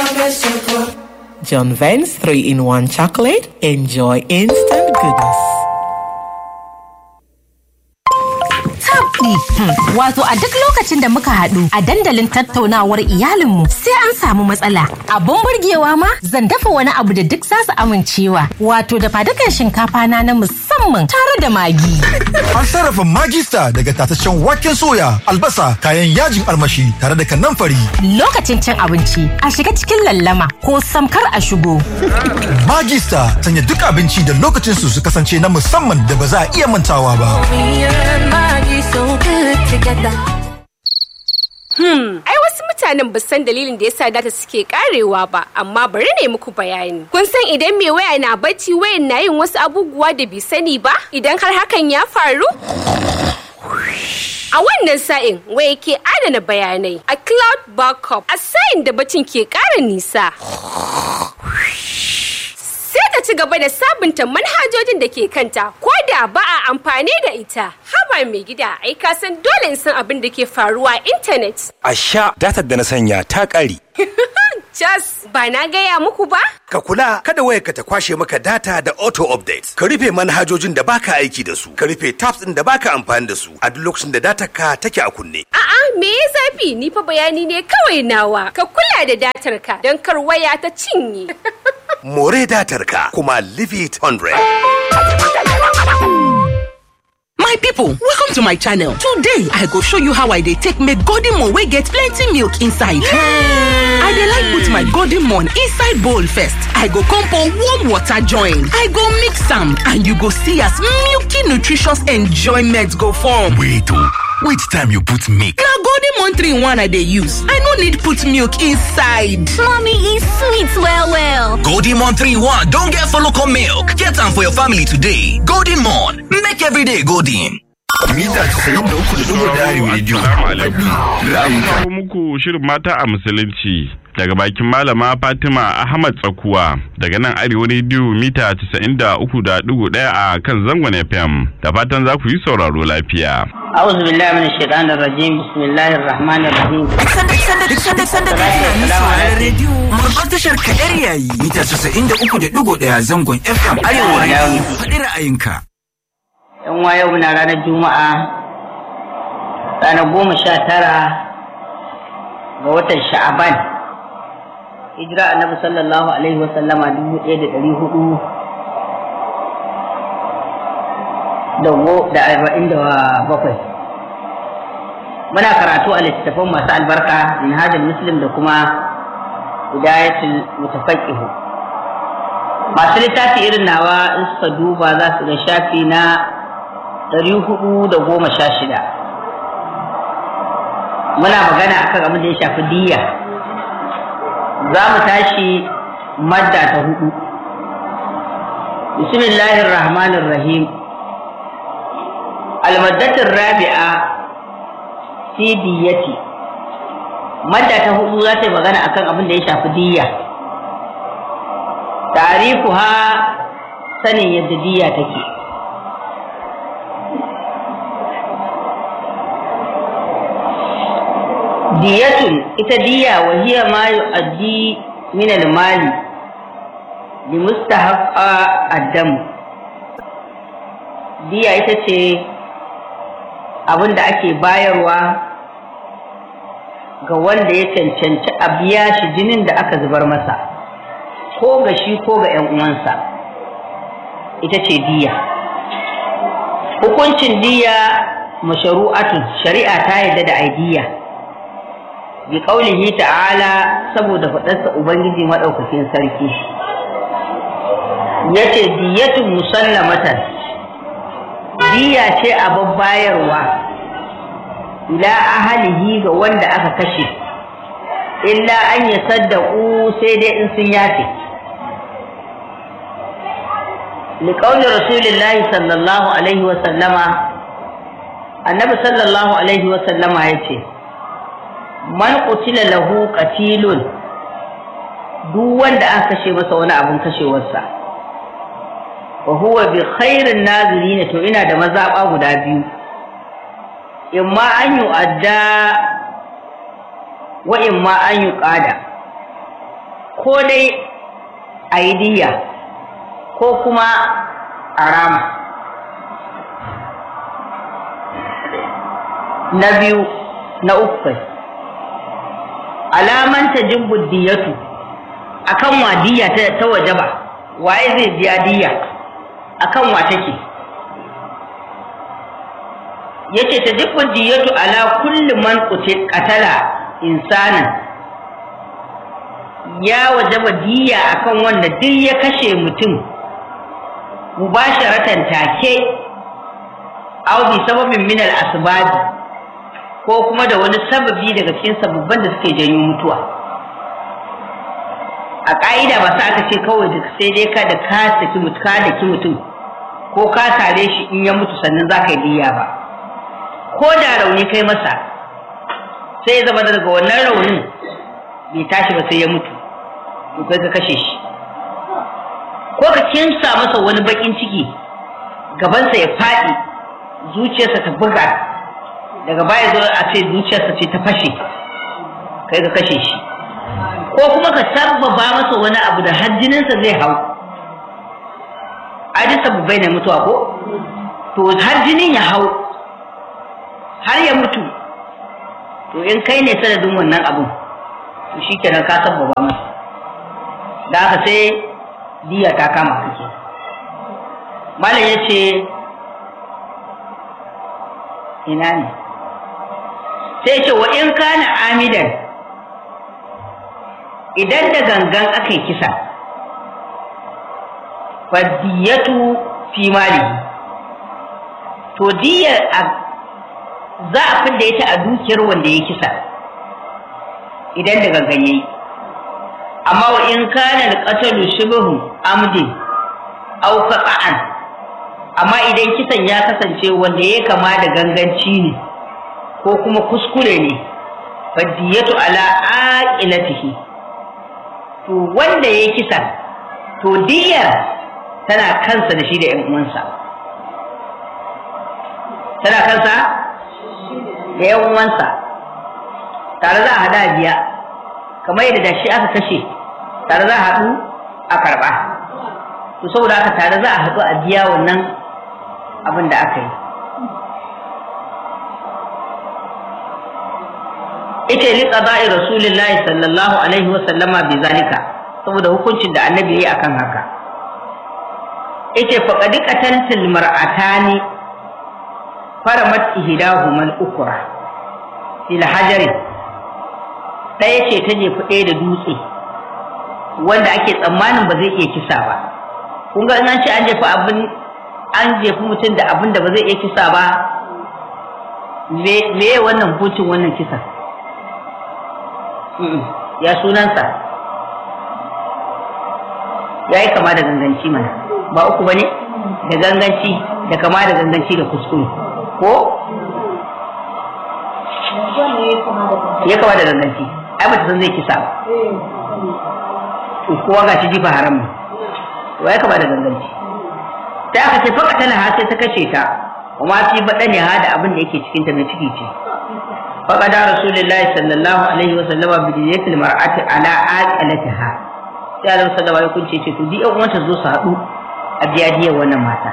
John Vance 3 in 1 chocolate. Enjoy instant goodness. tabdi. Wato a duk lokacin da muka haɗu a dandalin tattaunawar iyalinmu sai an samu matsala. Abun burgewa ma zan dafa wani abu da duk za su amincewa. Wato da fadukan shinkafa na na musamman tare da magi. An sarrafa magista daga tataccen waken soya, albasa, kayan yajin armashi tare da kanamfari. Lokacin cin abinci a shiga cikin lallama ko samkar a shigo. Magista sanya duk abinci da lokacin su su kasance na musamman da ba za a iya mantawa ba. Hmm, ai wasu mutanen ba san dalilin da yasa data suke karewa ba, amma bari ne muku bayani. Kun san idan mai waya na bacci wayan na yin wasu abubuwa da bai sani ba? Idan har hakan ya faru? A wannan sa'in waya ke adana bayanai a cloud backup a sa'in da bacin ke ƙara nisa. sai ta ci gaba da sabunta manhajojin da ke kanta ko da ba a amfani da ita haba mai gida ai ka san dole in san abin da ke faruwa a intanet A sha datar da na sanya ta ƙare. jas ba na gaya muku ba Ka kula kada wayarka ta kwashe maka data da auto update. Ka rufe manhajojin da baka aiki da su. Ka rufe tabs ɗin da baka amfani da su a duk lokacin da datar ka take a kunne. a'a me ya zafi ni fa bayani ne kawai nawa ka kula da datar ka don kar waya ta cinye More datar ka kuma leave it 100. My people, welcome to my channel. Today, I go show you how I dey take make golden moon wey get plenty milk inside. I dey like put my golden moon inside bowl first. I go come pour warm water join. I go mix am and you go see as milky nutritious enjoyment go form. Wait oh, wait time you put milk. Na golden moon 3 in 1 I dey use. I no need put milk inside. Mommy e sweet well well. Golden Mon 3-1 don get follow come milk. Get am for your family today. Golden Mon, make every day golden. Mita 93.1 Radio. Ra'ayinka. kawo muku shirin mata a musulunci daga bakin malama Fatima Ahmad Tsakuwa daga nan Arewa Radio mita 93.1 a kan zangon FM da fatan za ku yi sauraro lafiya. أعوذ بالله من الشيطان الرجيم بسم الله الرحمن الرحيم Duk sanda sanda ka sami sauraron rediyo babbar tashar kadar yayi mita 93.1 zangon FM Arewa Radio. Faɗi ra'ayinka. yan wa yau na ranar juma'a ranar goma sha tara ga watan sha'aban hijira annabi sallallahu alaihi wa sallama dubu ɗaya da ɗari hudu da go- da arba'in da bakwai muna karatu a littattafan masu albarka minhajul muslim da kuma hidayatul mutafaqqihu masu littafi irin nawa in suka duba za su ga shafi na ɗari hudu da goma sha shida muna magana akan abin da ya shafi diya za mu tashi madda ta hudu bismillahir rahmanir rahim almaddatin rabi'a fi diyati madda ta hudu za ta yi magana akan abin da ya shafi diya tarifuha sanin yadda diya take diyatun ita diya wa hiya ma yu'addi min al-mali li mustahaqqa ad-dam diya ita ce abin da ake bayarwa ga wanda ya cancanci a biya shi jinin da aka zubar masa ko ga shi ko ga 'yan uwansa ita ce diya hukuncin diya masharu'atun shari'a ta yadda da aidiya bi qaulihi ta'ala saboda faɗarsa ubangiji madaukakin sarki yace diyatun musallamatan diya ce a babbayarwa ila ahalihi ga wanda aka kashe illa an ya saddaku sai dai in sun yafe liƙaunin rasulillahi sallallahu alaihi wasallama annabi sallallahu alaihi wasallama ya ce man qutila lahu qatilun duk wanda aka kashe masa wani abin kashewarsa wa huwa bi khairin nazirin to ina da mazaba guda biyu imma an yu'adda wa imma an yuqada ko dai a yi diya ko kuma a rama na biyu na uku kai alaman ta jibbu diyatu akan wa diya ta, ta wajaba waye zai biya diya akan wa take yace ta jibbu diyatu ala kulli man qatala insanan ya wajaba diya akan wanda duk ya kashe mutum mubasharatan take aw bi sababin min al asbabi ko kuma da wani sababi daga cikin sababban da suke janyo mutuwa a ƙa'ida ba sa aka ce kawai da sai dai ka da ka saki mutu ka da ki mutum ko ka tare shi in ya mutu sannan za ka yi diya ba ko da rauni kai masa sai ya zama daga wannan raunin bai tashi ba sai ya mutu to kai ka kashe shi ko ka kimsa masa wani bakin ciki gabansa ya faɗi zuciyarsa ta buga daga baya zo a ce zuciyarsa ce ta fashe kai ka kashe shi ko kuma ka sabbaba masa wani abu da har jininsa zai hau ai sababbai ne mutuwa ko to har jinin ya hau har ya mutu to in kai ne sanadin wannan abun to shikenan ka sabbaba masa da haka sai diya ta kama kake malam ya ce ina ne sai ce wa in kana amidan idan da gangan aka yi kisa fadiyatu fi malihi to diyar za a fidda ita a dukiyar wanda ya kisa idan da gangan yayi amma wa in kana al-qatalu shibhu amdin aw qata'an amma idan kisan ya kasance wanda ya kama da ganganci ne ko kuma kuskure ne fadiyatu ala aqilatihi to wanda ya kisa to diyar tana kansa da shi da ƴan uwansa tana kansa da ƴan uwansa tare za a hada biya kamar yadda da shi aka kashe tare za a haɗu a karɓa to saboda haka tare za a haɗu a biya wannan abin da aka yi ita li qada'i rasulillahi sallallahu alaihi wa sallama bi zalika saboda hukuncin da annabi yayi akan haka ita faqad qataltil mar'atani faramat ihdahuma al-ukra fil hajari ɗaya ce ta jefi ɗaya da dutse wanda ake tsammanin ba zai iya kisa ba kun ga an ce an jefi abin an jefi mutum da abin da ba zai iya kisa ba me wannan hukuncin wannan kisan ya sunansa ya yi kama da ganganci mana ba uku ba ne da ganganci da kama da ganganci da kuskure ko ya kama da ganganci ai ba ta san zai kisa ba kowa ga shi jifa haram ne to ya kama da ganganci sai aka ce faka tana ha sai ta kashe ta kuma fi baɗa ne ha da abin da yake cikinta na ciki ce فقد رسول الله صلى الله عليه وسلم بدية المرأة على عاقلتها sai Allah sallallahu alaihi wasallam ce to duk yan uwanta zo su haɗu a biya diya wannan mata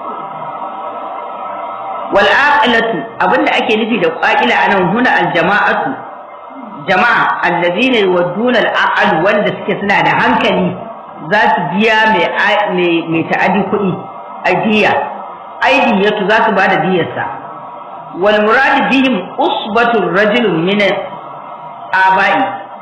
wal aqilatu abinda ake nufi da qaqila anan huna al jama'atu jama'a allazina yuwadduna al aqal wanda suke suna da hankali za su biya mai mai ta'adi kuɗi a diya aidiyatu za su ba da diyarsa والمراد بهم أصبة الرجل من آبائي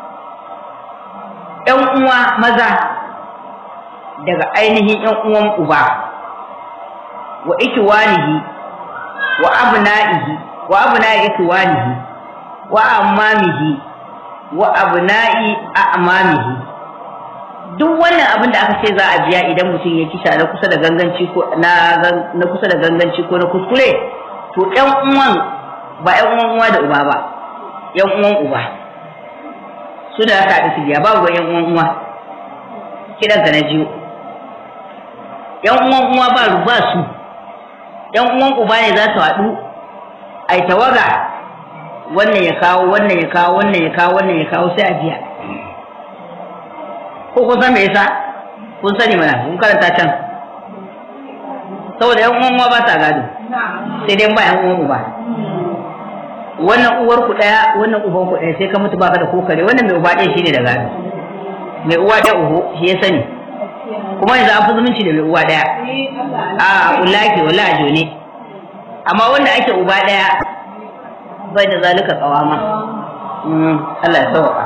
‘yan uwa maza daga ainihin ‘yan uwan uba wa ikiwanihi wa abna'ihi wa abna'i ikiwanihi wa ammamihi wa abna'i a'mamihi duk wannan abin da aka ce za a biya idan mutum ya kisa na kusa da ganganci ko na kusa da ganganci ko na kuskure to ƴan uwan ba ƴan uwan uwa da uba ba ƴan uwan uba su da aka haɗu su biya babu ƴan uwan uwa kiran na jiyo ƴan uwan uwa ba ba su ƴan uwan uba ne za su haɗu ai tawaga wannan ya kawo wannan ya kawo wannan ya kawo wannan ya kawo sai a biya ko kun san me yasa kun sani mana kun karanta can saboda yan uwan uwa ba sa gado sai dai ba yan uwan uba wannan uwar ku daya wannan uban ku daya sai ka mutu baka da kokare wannan mai uba ɗaya shine da gado mai uwa ɗaya uhu shi ya sani kuma yanzu an fi zumunci da mai uwa ɗaya a ulaki wala a jone amma wanda ake uba ɗaya bai da zalika kawama Allah ya sauka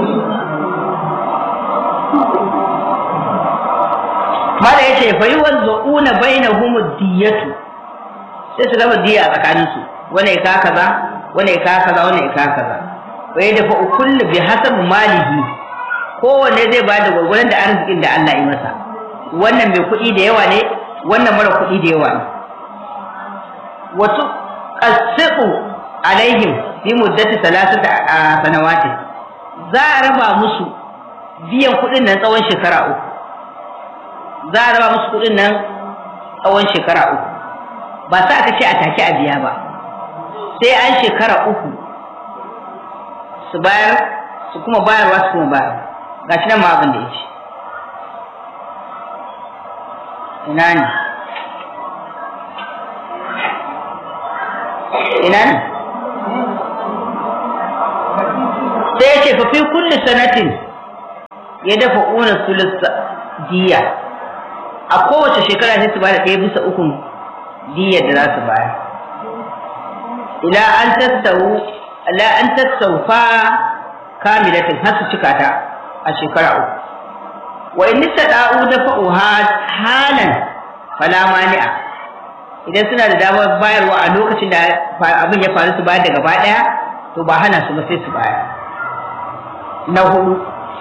mala yace fa yuwazzuuna bainahum diyatu sai su raba diya a tsakaninsu wani ya ka kaza wani ya ka kaza wani ya ka kaza wa yadfa kullu bi hasab malihi kowanne zai ba da gwargwaron da arzikin da Allah ya masa wannan mai kuɗi da yawa ne wannan mara kuɗi da yawa ne wasu qasiqu alaihim fi muddati salasata sanawatin za a raba musu biyan kuɗin nan tsawon shekara uku za a raba musu kuɗin nan tsawon shekara uku ba sa aka ce a take a biya ba sai an shekara uku su bayar su kuma bayarwa su kuma bayar ga shi nan ma abin da ya ce ina ne ina ne sai ya ce fa fi kulli sanatin ya dafa una sulus diya a kowace shekara sai su bada ɗaya bisa ukun diyar da za su bayar ila an tattau ila an tattaufa kamilatin har su cika ta a shekara uku wa in da'u da fa'uha halan fala mani'a idan suna da damar bayarwa a lokacin da abin ya faru su bayar da gaba daya to ba hana su ba sai su bayar na hudu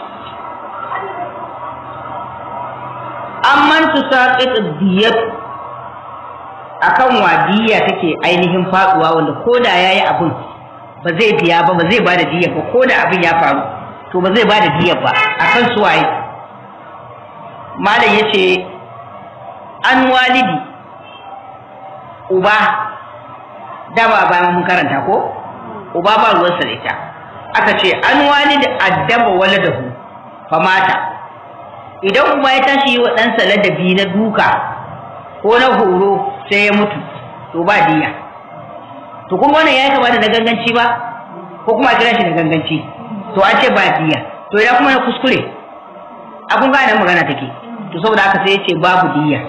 amman su saqit diyat akan wadiya take ainihin faduwa wanda koda yayi abin ba zai biya ba ba zai bada diya ba koda abin ya faru to ba zai bada diya ba akan su waye malam yace an walidi uba dama ba mun karanta ko uba ba ruwansa da ita aka ce an walidi addaba waladahu famata idan uba ya tashi yi wa ɗansa ladabi na duka ko na horo sai ya mutu to ba diya to kuma wannan ya kama da na ganganci ba ko kuma a kira shi da ganganci to an ce ba diya to ya kuma na kuskure a kun gane magana take to saboda haka sai ya ce babu diya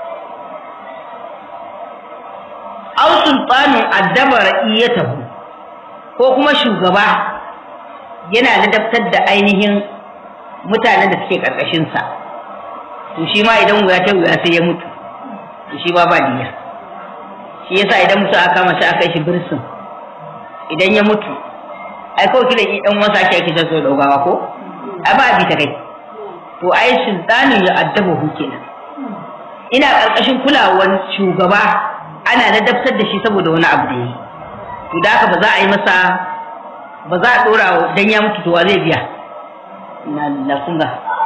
aw sultanun addaba ra'iyatahu ko kuma shugaba yana ladabtar da ainihin mutanen da suke karkashin sa to shi ma idan wuya ta wuya sai ya mutu to shi ba ba diya shi yasa idan mutum aka kama shi aka yi shi birsin idan ya mutu ai kawai kila dan wasa ake ake so daugawa ko ai ba bi ta kai to ai sultanin ya addaba hu kenan ina karkashin kulawar shugaba ana ladabtar da shi saboda wani abu da yi to da haka ba za a yi masa ba za a dora dan ya mutu to wa zai biya na lafunga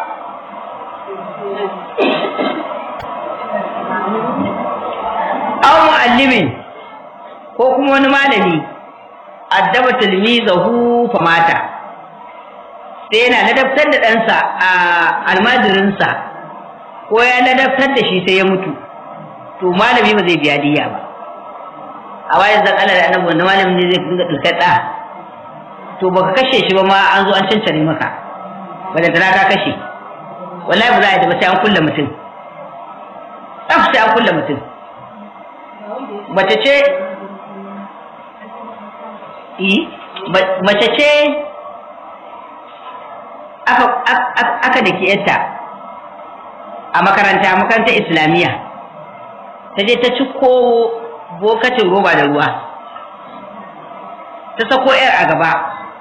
aw muallimin ko kuma wani malami addaba tilmizahu fa mata sai yana ladabtar da ɗansa a almajirinsa ko ya ladabtar da shi sai ya mutu to malami ba zai biya diya ba a wayan zan Allah da annabi wanda malamin ne zai dinga dukar da to baka kashe shi ba ma an zo an cancare maka wanda da ka kashe wallahi ba za a yi da ba sai an kulle mutum tsaf sai an kulle mutum mace ce mace ce aka da ke yadda a makaranta makarantar islamiyya ta je ta ci ko bokacin roba da ruwa ta sako yar a gaba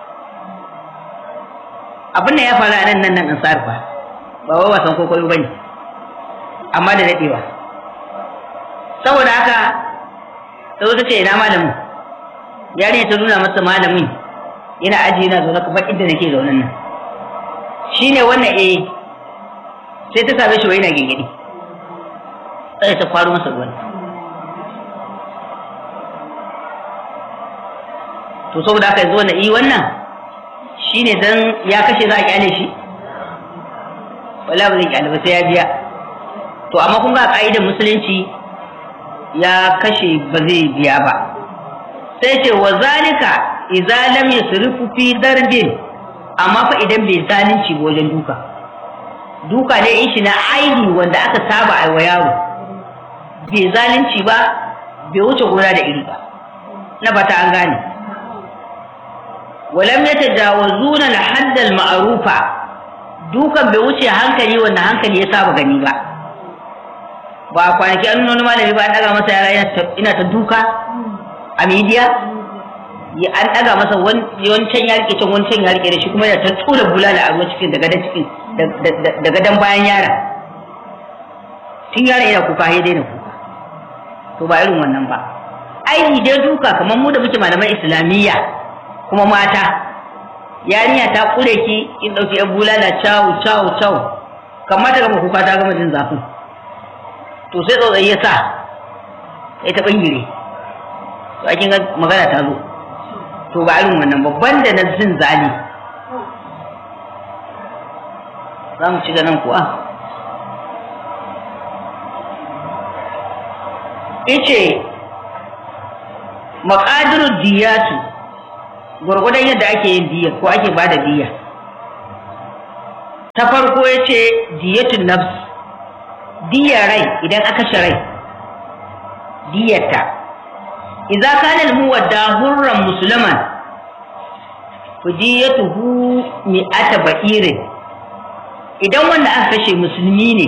abin da ya faru a nan nan nan ansar ba ba wai wasan kokoro bane amma da dadewa saboda haka ta zo ta ce ina malamin yarinya ta nuna masa malamin yana aji yana zaune kamar inda nake zaune nan shine wannan eh sai ta same shi wai yana gingiri sai ta kwaro masa ruwan to saboda haka yanzu wannan yi wannan shine dan ya kashe za a kyale shi wala ba zai kyale ba sai ya biya to amma kun ga ka'idar musulunci ya kashe ba zai biya ba sai ce wa zalika idza lam yusrifu fi darbin amma fa idan bai zalunci ba wajen duka duka ne in shi na aini wanda aka saba a wa yaro bai zalunci ba bai wuce gona da iri ba na bata an gane walam yatajawazuna al-hadd al-ma'rufa dukan bai wuce hankali wanda hankali ya saba gani ba ba kwanaki an nuna malami ba an daga masa yara ina ta duka a midiya ya an daga masa wancan ya rike can wancan ya rike da shi kuma ya ta tura bulala a ruwan cikin daga cikin daga dan bayan yara tun yara yana kuka ya daina kuka to ba irin wannan ba ai dai duka kamar mu da muke malaman islamiyya kuma mata yarinya ta kure ki in dauki yan bulala cawu cawu cawu kamar ta gama kuka ta gama jin zafin to sai tsotsai ya sa ya ta bangire to ake ga magana ta zo to ba irin wannan babban da na jin zali za mu ci nan kuwa ice maƙadiru diyatu gwargwadon yadda ake yin diya ko ake ba da diya ta farko ya ce diyatun nafs diya rai idan aka shi rai diyarta idza kana al-muwadda hurran musliman fudiyatuhu mi'ata ba'irin idan wanda aka kashe musulmi ne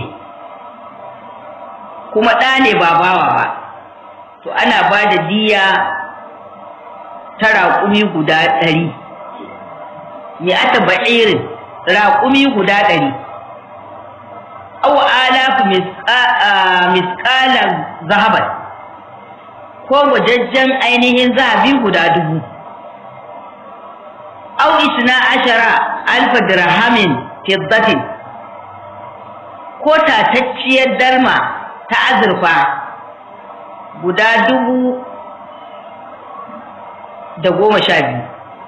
kuma ɗa ne ba bawa ba to ana ba da diya ta raƙumi guda ɗari mi'ata ba'irin raƙumi guda ɗari aw alafu misƙalan zahaban ko wajajjen ainihin zahabi guda dubu aw isna ashara alfa dirhamin fiddatin ko tatacciyar darma ta azurfa guda dubu da goma sha biyu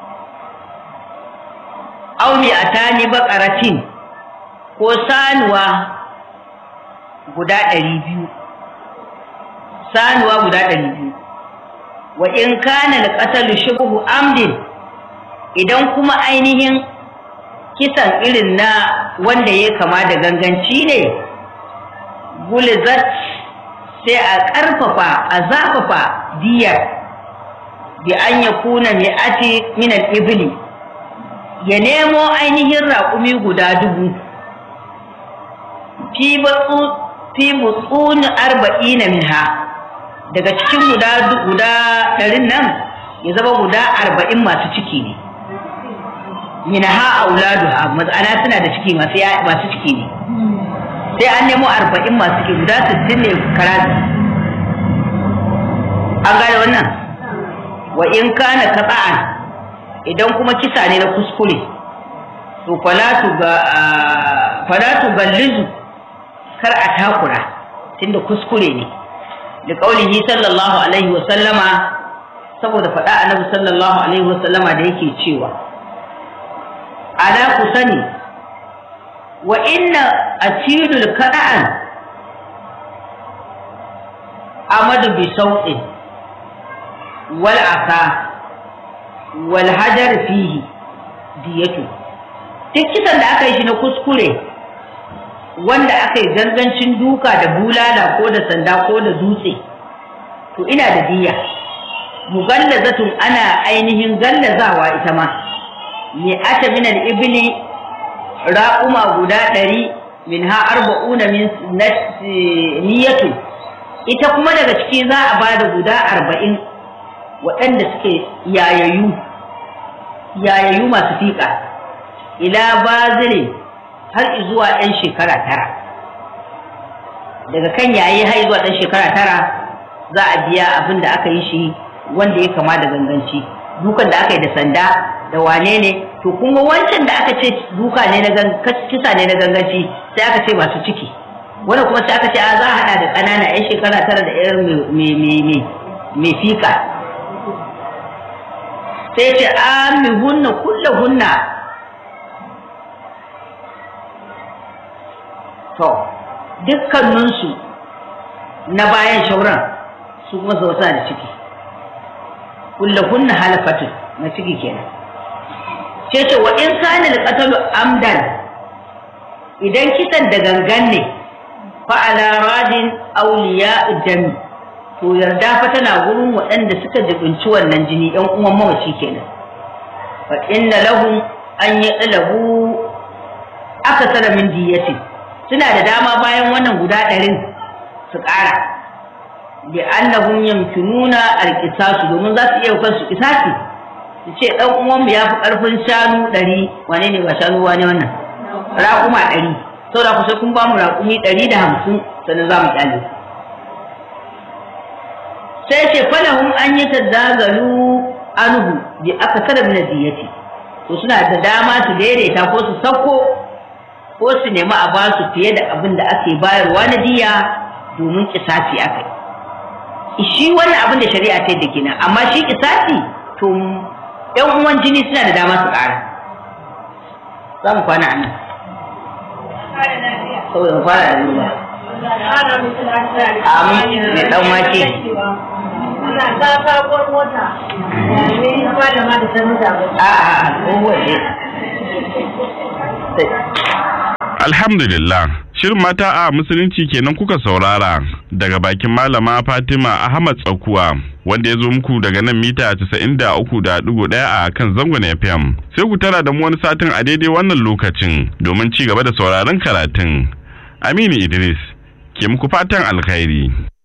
aw mi atani baƙaratin ko sanuwa guda ɗari biyu sanuwa guda ɗari biyu wa in kana alqatalu shubhu amdin idan kuma ainihin kisan irin na wanda ya kama da ganganci ne gulizat sai a ƙarfafa a zafafa diyar bi an ya kuna mai ati minan ibili ya nemo ainihin raƙumi guda dubu fi butsuni arba'ina minha daga cikin guda guda ɗarin nan ya zama guda arba'in masu ciki ne minha auladuha matsana suna da ciki masu ciki ne sai an nemo arba'in masu ciki guda sittin ne karatu an gane wannan wa in kana katsa'an idan kuma kisa ne na kuskure to falatu ga falatu gallizu kar a takura tunda kuskure ne da kaulihi sallallahu alaihi wa sallama saboda faɗa annabi sallallahu alaihi wa sallama da yake cewa ala ku sani wa inna atilul kada'an amadu bi sautin wal aka wal hajar fihi diyatu duk kisan da aka yi shi na kuskure wanda aka yi gangancin duka da bulala ko da sanda ko da dutse to ina da diya mugallazatun ana ainihin gallazawa ita ma mi ata min al-ibli raquma guda ɗari min ha arba'una min niyatu ita kuma daga ciki za a bada guda arba'in waɗanda suke yayayu yayayu masu fiƙa ila bazilin har zuwa ɗan shekara tara daga kan yayi har zuwa ɗan shekara tara za a biya abin da aka yi shi wanda ya kama da ganganci dukan da aka yi da sanda da wane ne to kuma wancan da aka ce duka ne na kisa ne na ganganci sai aka ce masu ciki wanda kuma sai aka ce a za a haɗa da ƙanana 'yan shekara tara da 'yar mai fika sai ce amihunna kullahunna to dukkaninsu na bayan shauran su kuma su da ciki kullahunna halafatun na ciki kenan ce ce wa in kana alqatalu amdan idan kisan da gangan ne fa ala radin awliya dami to yarda fa tana gurin waɗanda suka jibinci wannan jini ɗan uwan mamaci kenan fa inna lahum an yadlabu aka tsara min diyati suna da dama bayan wannan guda ɗarin su ƙara bi annahum yamkinuna alqisasu domin za su iya kansu kisasi su ce dan uwan mu yafi karfin shanu ɗari wane ne ba shanu wane wannan raƙuma ɗari saboda ku sai kun ba mu raƙumi ɗari da hamsin sannan za mu kyale sai ce falahum an yi tadagalu anhu bi akasara min diyati to suna da dama su daidaita ko su sauko ko su nemi a ba su fiye da abin da ake bayarwa na diya domin kisasi aka yi shi wani abin da shari'a ta da gina amma shi kisasi to yan uwan jini suna da dama su ƙara za mu kwana anan saboda mu fara da ruwa amin mai dan wake Ana ta sabuwar mota. Ne ba da ma da sanin da a'a tsohuwar ne Alhamdulillah, shirin mata a musulunci kenan kuka saurara daga bakin malama Fatima Ahmad Tsakuwa wanda ya zo muku daga nan mita 93.1 a kan zangon FM. Sai ku tara da mu wani satin a daidai wannan lokacin domin ci gaba da sauraron karatun. Aminu Idris ke muku fatan alkhairi.